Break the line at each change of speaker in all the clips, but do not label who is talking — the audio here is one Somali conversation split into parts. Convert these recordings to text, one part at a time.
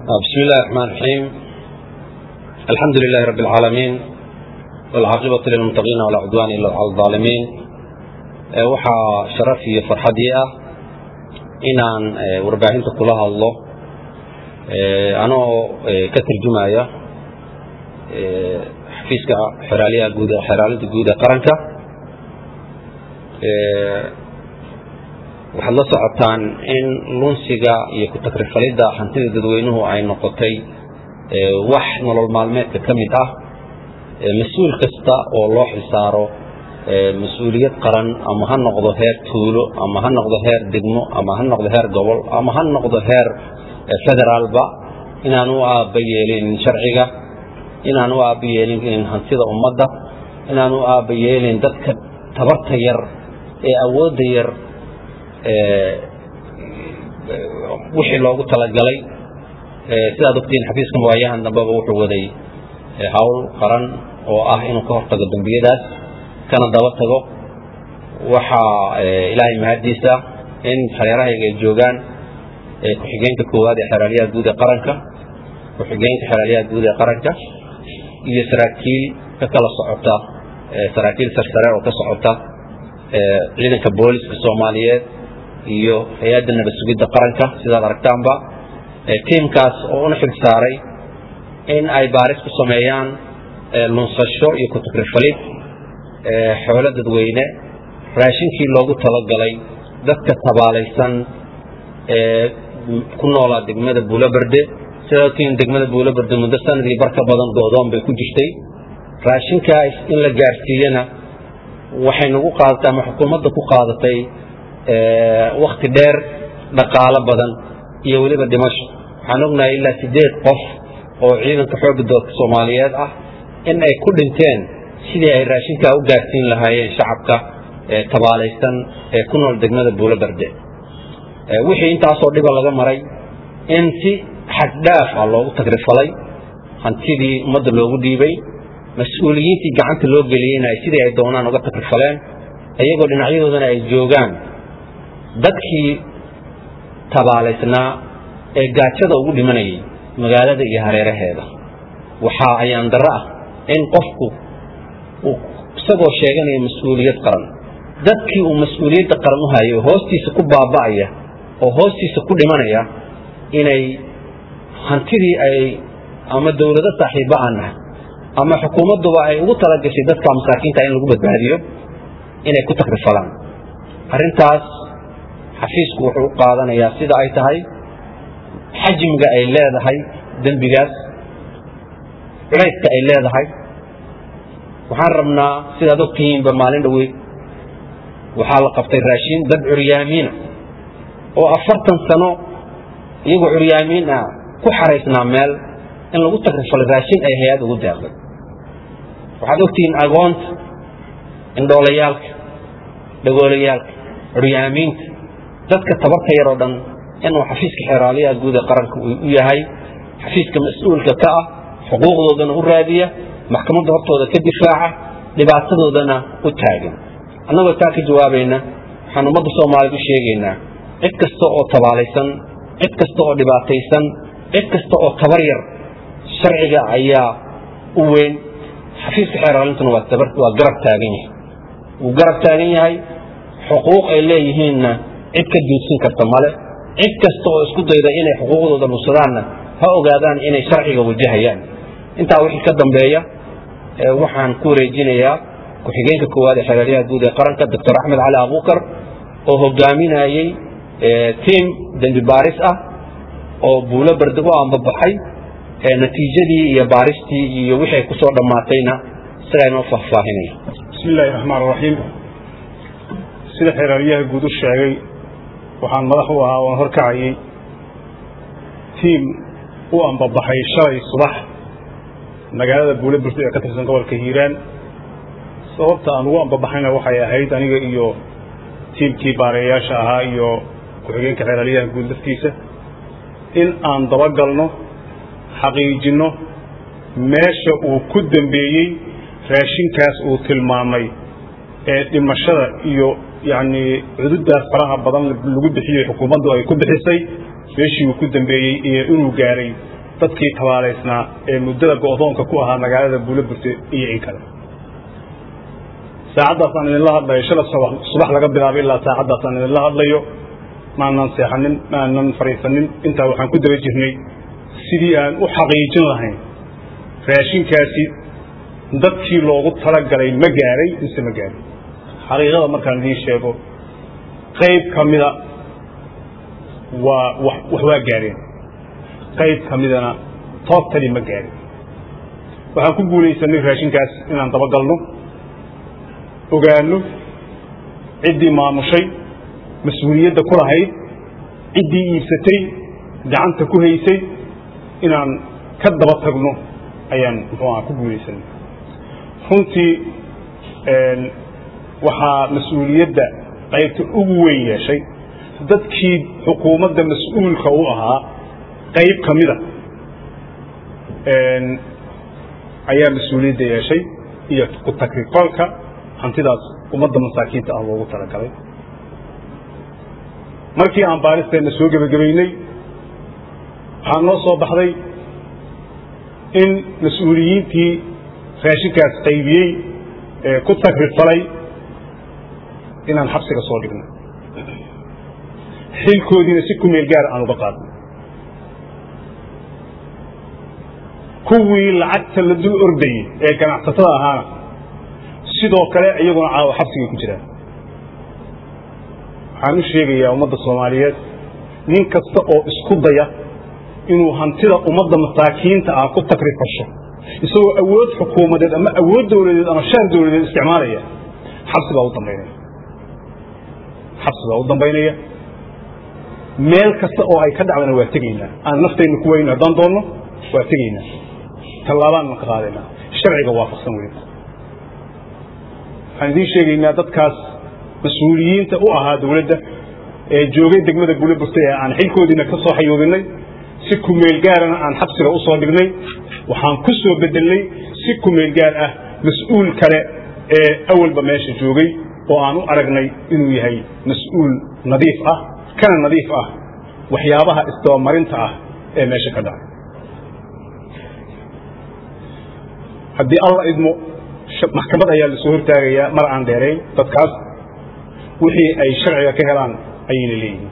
بسم الله الرحمن الرحيم الحمد لله رب العالمين والعاقبة للمتقين ولا عدوان إلا على الظالمين waxaa sharaf iyo farxadii ah inaan warbaahinta kula hadlo anoo ka tarjumaya xafiiska xeraaliyaha guud xeraalada guud ee qaranka waxaad la socotaan in lunsiga iyo ku-takrifalidda hantida dadweynuhu ay noqotay wax nolol maalmeedka ka mid ah mas-uul kasta oo loo xilsaaro mas-uuliyad qaran ama ha noqdo heer tuulo ama ha noqdo heer degmo ama ha noqdo heer gobol ama ha noqdo heer federaalba inaan u aaba yeelin sharciga inaan u aaba yeelin hantida ummadda inaan u aaba yeelin dadka tabarta yar ee awoodda yar wixii loogu talagalay sidaad ogtiin xafiiska mawaayahan dambeba wuxuu waday hawl qaran oo ah inuu ka hortago dembiyadaas kana daba tago waxaa ilaahay mahaddiisa in hareerahayga ay joogaan ku-xigeenka koowaad ee xeraaliyaha guud ee qaranka ku-xigeenka xeraaliyaha guud ee qaranka iyo saraakiil ka kala socota saraakiil sarsare oo ka socota ciidanka booliska soomaaliyeed iyo hay-adda nabad sugidda qaranka sidaad aragtaanba tiimkaas oo una xil saaray in ay baaris ku sameeyaan lunsasho iyo ku-takrifalid xoolo dadweyne raashinkii loogu talagalay dadka tabaalaysan ee ku noolaa degmada buulaberde sidaa ogtiin degmada buulaberde muddo sanadii bar ka badan go-doon bay ku jirtay raashinkaas in la gaarsiiyana waxay nagu qaadatay ama xukuumadda ku qaadatay wakti dheer dhaqaalo badan iyo weliba dhimasho waxaan ognahay ilaa siddeed qof oo ciidanka xoogga doodka soomaaliyeed ah in ay ku dhinteen sidii ay raashinkaa u gaarsiin lahaayeen shacabka tabaalaysan ee ku nool degmada buulaberde wixii intaasoo dhiba laga maray in si xaddhaaf ah loogu tagrifalay hantidii ummadda loogu dhiibay mas-uuliyiintii gacanta loo geliyeyna ay sidii ay doonaan uga takrifaleen iyagoo dhinacyadoodana ay joogaan dadkii tabaalaysnaa ee gaajada ugu dhimanayay magaalada iyo hareeraheeda waxaa ayaan darro ah in qofku isagoo sheeganaya mas-uuliyad qaran dadkii uu mas-uuliyadda qaran u hayo hoostiisa ku baaba'aya oo hoostiisa ku dhimanaya inay hantidii ay ama dowlado saaxiibba aan nahay ama xukuumadduba ay ugu talagashay dadka masaakiinta in lagu badbaadiyo inay ku takrifalaan arrintaas xafiisku wuxuu u qaadanayaa sida ay tahay xajmiga ay leedahay dembigaas culayska ay leedahay waxaan rabnaa sidaad ogtihiinba maalin dhaweyd waxaa la qabtay raashin dad curyaamiina oo afartan sano iyagoo curyaamiin ah ku xaraysnaa meel in lagu takrifalay raashin ay hay-ad ugu deeqday waxaad ogtihiin agoonta indhoolayaalka dhagoolayaalka curyaamiinta dadka tabarta yar oo dhan inuu xafiiska xeeraaliyaha guud ee qaranka u yahay xafiiska mas-uulka ka ah xuquuqdoodana u raadiya maxkamadda hortooda ka difaaca dhibaatadoodana u taagan annagoo taa ka jawaabayna waxaan ummadda soomaaliyed u sheegaynaa cid kasta oo tabaalaysan cid kasta oo dhibaataysan cid kasta oo tabar yar sharciga ayaa u weyn xafiiska xeeraalintuna waa garab taagan yahay wuu garab taagan yahay xuquuq ay leeyihiinna cid ka duudsin karta male cid kasta oo isku dayda inay xuquuqdooda nugsadaanna ha ogaadaan inay sharciga wajahayaan intaa wixii ka dambeeya waxaan ku wareejinayaa ku-xigeenka koowaad ee xeeraalyaha guud ee qaranka doctor axmed cali abuukar oo hogaaminayey tiim dembi baaris ah oo buulo berde u ambabaxay natiijadii iyo baaristii iyo wixii ay ku soo dhammaatayna isagaa inoo faahfaahinaya
bismi illaahi raxmaan raxiim sida xeeraalyaha guud u sheegay waxaan madax u ahaa oon horkacayay tiim u ambabaxay shalay subax magaalada buule burto ee ka tirsan gobolka hiiraan sababta aan ugu ambabaxayna waxay ahayd aniga iyo tiimkii baareeyaasha ahaa iyo ku-xigeenka xeeraalyaha guud laftiisa in aan dabagalno xaqiijinno meesha uu ku dambeeyey raashinkaas uu tilmaamay ee dhimashada iyo yacnii cududaas faraha badan lagu bixiyey xukuumaddu ay ku bixisay meeshii uu ku dambeeyey iyo inuu gaaray dadkii tabaalaysnaa ee muddada go'doonka ku ahaa magaalada buulaburte iyo in kale saacaddaasaan idinla hadlayo shala subax laga bilaabay ilaa saacaddaasaan idinla hadlayo maanan seexanin maanan fariisanin intaa waxaan ku daba jirnay sidii aan u xaqiijin lahayn raashinkaasi dadkii loogu talagalay ma gaaray mise ma gaarin xaqiiqada markaan idiin sheego qayb ka mida waa wax waa gaareen qayb ka midana toobtani ma gaarin waxaan ku guulaysanay raashinkaas inaan dabagalno ogaano ciddii maamushay mas-uuliyadda ku lahayd ciddii iibsatay gacanta ku haysay inaan ka daba tagno ayaan muxuu aha ku guulaysanay runtii waxaa mas-uuliyadda qaybta ugu weyn yeeshay dadkii xukuumadda mas-uulka u ahaa qayb ka mida ayaa mas-uuliyadda yeeshay iyo ku takrifalka hantidaas ummadda masaakiinta ah loogu talagalay markii aan baaristeenna soo gebagabaynay waxaa noo soo baxday in mas-uuliyiintii raashinkaas qaybiyey ee ku takrifalay inaan xabsiga soo dhigno xilkoodiina si ku meel gaara aan uga qaadno kuwii lacagta la dul ordayey ee ganacsatada ahaana sidoo kale iyaguna caawa xabsigay ku jiraan waxaan u sheegayaa ummadda soomaaliyeed nin kasta oo isku daya inuu hantida ummadda masaakiinta ah ku takrifasho isagoo awood xukuumadeed ama awood dowladeed ama shaar dowladeed isticmaalaya xabsi baa u dambaynaya xabsi baa u dambaynaya meel kasta oo ay ka dhacdana waa tegaynaa aan naftayna ku weyno haddaan doonno waa tegaynaa tallaabaan ka qaadaynaa sharciga waafaqsan weliba waxaan idiin sheegaynaa dadkaas mas-uuliyiinta u ahaa dowladda ee joogay degmada buulaburtay ee aan xilkoodiina ka soo xayuubinay si kumeel gaarana aan xabsiga u soo dhignay waxaan ku soo bedelnay si kumeel gaar ah mas-uul kale ee awalba meesha joogay oo aan u aragnay inuu yahay mas-uul nadiif ah kana nadiif ah waxyaabaha isdabamarinta ah ee meesha ka dhacay haddii alla idmo maxkamad ayaa lasoo hortaagayaa mar aan dheerayn dadkaas wixii ay sharciga ka helaan ayayna leeyihiin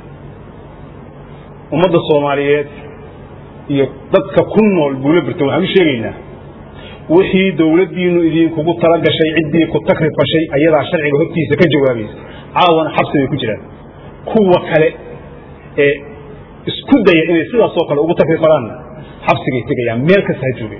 ummadda soomaaliyeed iyo dadka ku nool buula birtan waxaan u sheegaynaa wixii dowladdiinu idinkugu tala gashay ciddii ku takrifashay ayadaa sharciga hortiisa ka jawaabaysa caawana xabsi bay ku jiraan kuwa kale ee isku daya inay sidaasoo kale ugu takrifalaanna xabsigay tegayaan meel kasta ha joogeen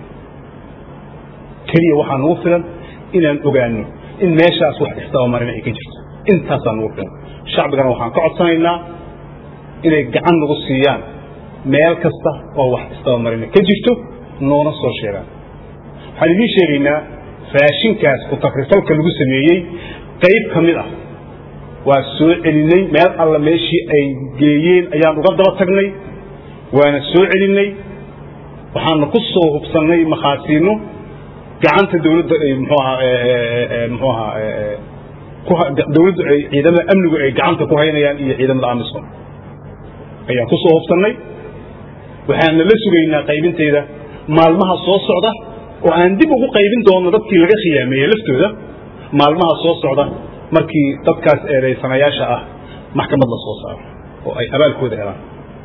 keliya waxaa nugu filan inaan ogaano in meeshaas wax istabamarina ay ka jirto intaasaa nugu filan shacbigana waxaan ka codsanaynaa inay gacan nagu siiyaan meel kasta oo wax istabamarina ka jirto noona soo sheegaan waxaan idiin sheegaynaa raashinkaas ku takrifalka lagu sameeyey qayb ka mid ah waa soo celinay meel alla meeshii ay geeyeen ayaan uga daba tagnay waana soo celinay waxaana ku soo hubsannay makhaasiino gacanta dawladda ay mxuu ahaa mxuu ahaa dawladdu ay ciidamada amnigu ay gacanta ku haynayaan iyo ciidamada amisom ayaan ku soo hubsannay waxaana la sugaynaa qaybintayda maalmaha soo socda oo aan dib ugu qaybin doono dadkii laga khiyaameeyey laftooda maalmaha soo socda markii dadkaas eedaysanayaasha ah maxkamad la soo saaro oo ay abaalkooda helaan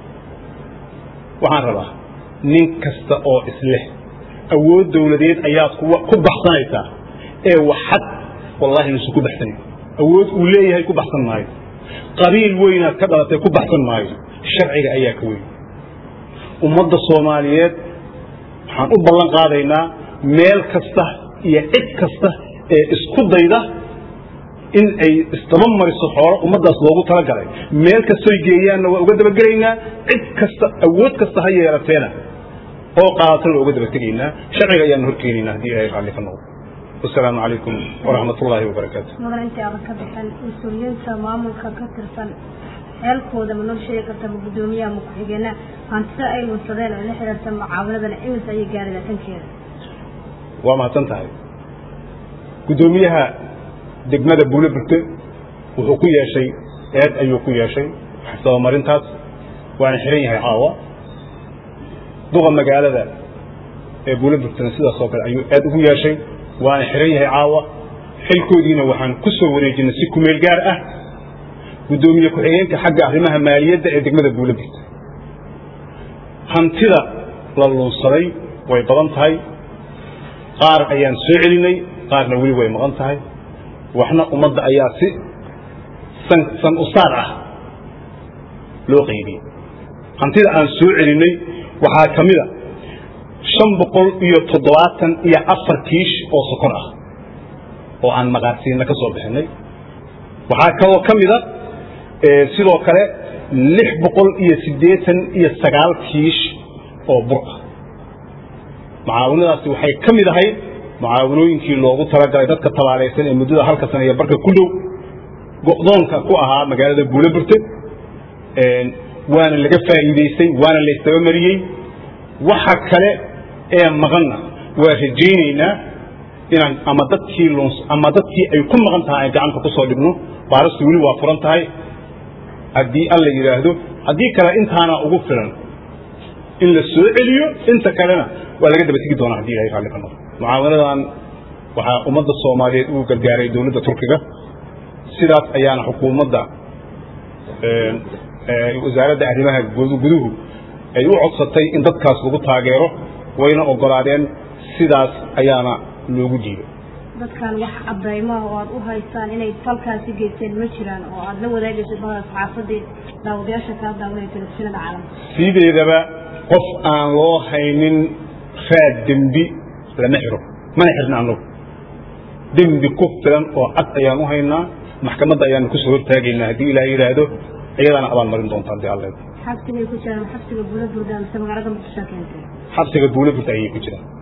waxaan rabaa nin kasta oo isleh awood dawladeed ayaad ku baxsanaysaa ee waxad wallahi nuusan ku baxsanayn awood uu leeyahay ku baxsan maayo qabiil weynaad ka dhalatay ku baxsan maayo sharciga ayaa ka weyn ummadda soomaaliyeed waxaan u ballan qaadaynaa meel kasta iyo cid kasta ee isku dayda in ay isdaba mariso xoolo ummaddaas loogu talagalay meel kastoy geeyaanna waa uga dabagelaynaa cid kasta awood kasta ha yeelateena oo qaadatan waa uga daba tegaynaa sharciga ayaanu horkeenaynaa haddii ilahay raalli ka noqdo wasalaamu calaykum waraxmat ullaahi wabarakaatu
mudan intii adan ka bixin mas-uuliyiinta maamulka ka tirsan xeelkooda ma noo sheegi karta ma guddoomiyaha ma ku-xigeenaa hantida ay lunsadeen oo la xiriirta mucaawanadana imis ayay gaari laatankeeda
waa mahadsan tahay guddoomiyaha degmada buulo burte wuxuu ku yeeshay eed ayuu ku yeeshay sabamarintaas waana xiran yahay caawa duqa magaalada ee buulaburtana sidaas oo kale ayuu aad ugu yeeshay waana xiran yahay caawa xilkoodiina waxaan ku soo wareejinay si kumeel gaar ah guddoomiye ku-xigeenka xagga arrimaha maaliyadda ee degmada buulaburta hantida la luunsaday way badan tahay qaar ayaan soo celinay qaarna weli way maqan tahay waxna ummadda ayaa si san san usaar ah loo qaybiyey hantida aan soo celinay waxaa ka mid a shan boqol iyo toddobaatan iyo afar kiish oo sokor ah oo aan maqaarsiina ka soo bixinay waxaa kaloo ka mid a sidoo kale lix boqol iyo siddeetan iyo sagaal kiish oo bur ah mucaawinadaasi waxay ka mid ahayd mucaawinooyinkii loogu talagalay dadka tabaalaysan ee muddada halka sana iyo barka ku dhow go'doonka ku ahaa magaalada buulaburte waana laga faa'iidaystay waana la istabamariyey waxa kale ee maqanna waa rajaynaynaa inaan ama dadkii luns ama dadkii ay ku maqan tahay aan gacanta ku soo dhibno baaristu weli waa furan tahay haddii alla yidhaahdo haddii kale intaana ugu filan in la soo celiyo inta kalena waa laga daba tegi doonaa haddii ilahay raalli ka noqdo mucaawanadan waxaa ummadda soomaaliyeed ugu gargaaray dowladda turkiga sidaas ayaana xukuumadda wasaaradda arrimaha guduhu ay u codsatay in dadkaas lagu taageero wayna ogolaadeen sidaas ayaana loogu diiday
dadkan wax cadaymaha oo aad u haystaan inay falkaasi geysteen ma jiraan oo aad la wadaagayso bahda saxaafadii daawadayaasha kaa daawanaya telefishinada caalamka
sideedaba qof aan loo haynin raad dembi lama xiro mana xirna annagu dembi ku filan oo cad ayaan u haynaa maxkamadda ayaanu kusoo hortaagaynaa haddii ilaah yidhaahdo iyadaana abaan marin doonta haddii alle
xabsigay ku jiraan xabsiga buula burda mise magaalada muqdisho keentay
xabsiga buula burta ayay ku jiraan